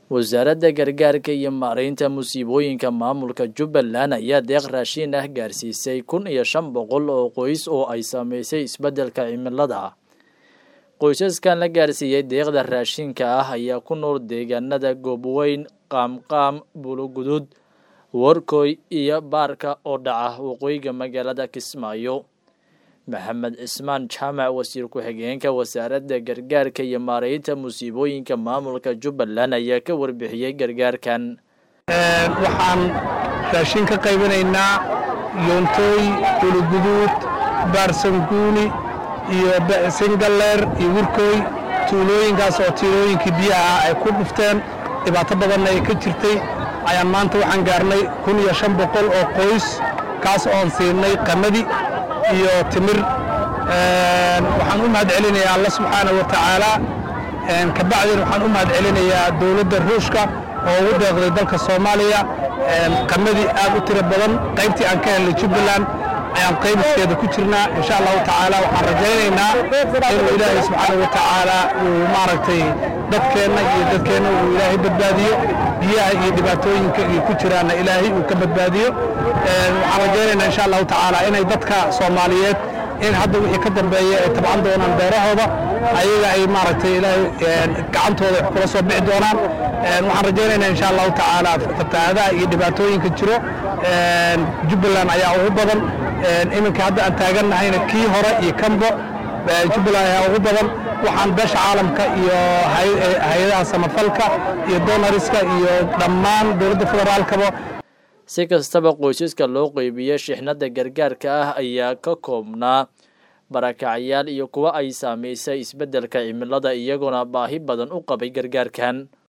wasaaradda gargaarka iyo maaraynta musiibooyinka maamulka jubbaland ayaa deeq raashiin ah gaarsiisay kun iyo shan boqol oo qoys oo ay saameysay isbeddelka cimilada qoysaskan la gaarsiiyey deeqda raashinka ah ayaa ku nool deegaanada goobweyn qaamqaam bulugudud warkoy iyo baarka oo dhaca waqooyiga magaalada kismaayo maxamed cismaan jaamac wasiir ku-xigeenka wasaaradda gargaarka iyo maaraynta musiibooyinka maamulka jubbaland ayaa ka warbixiyey gargaarkan waxaan raashin ka qaybinaynaa yoontooy uluguduud baarsanguuni iyo singaleer iyo wirkoy tuulooyinkaas oo tiilooyinkii biyaha ay ku dhufteen dhibaato badanna ay ka jirtay ayaan maanta waxaan gaarnay kun iyo shan boqol oo qoys kaas oon siinay qamadi iyo timir waxaan u mahad celinayaa alla subxaana wa tacaala kabacdin waxaan u mahad celinayaa dowladda ruushka oo ugu deeqday dalka soomaaliya qamadi aad u tiro badan qaybtii aan ka helnay jubbaland ayaan qaybiskeeda ku jirnaa insha allahu tacaala waxaan rajaynaynaa inuu ilaahay subxaana wa tacaala uu maaragtay dadkeenna iyo dadkeenna uu ilaahay badbaadiyo biyaha iyo dhibaatooyinka iyo ku jiraanna ilaahay uu ka badbaadiyo waxaan rajaynaynaa insha allahu tacaala inay dadka soomaaliyeed in hadda wixii ka dambeeya ay tabcan doonaan beerahooda ayaga ay maaragtay ilaahay gacantooda wax kula soo bixi doonaan waxaan rajaynaynaa insha allahu tacaala fatahaadaha iyo dhibaatooyinka jiro jubbaland ayaa ugu badan iminka hadda aan taagannahayna kii hore iyo kanbo jubbaland ayaa ugu badan waxaan beesha caalamka iyo hay-adaha samafalka iyo donariska iyo dhammaan dowladda federaalkaba si kastaba qoysaska loo qeybiye shixnada gargaarka ah ayaa ka koobnaa barakacyaal iyo kuwa ay saameysay isbeddelka cimilada iyagoona baahi badan u qabay gargaarkan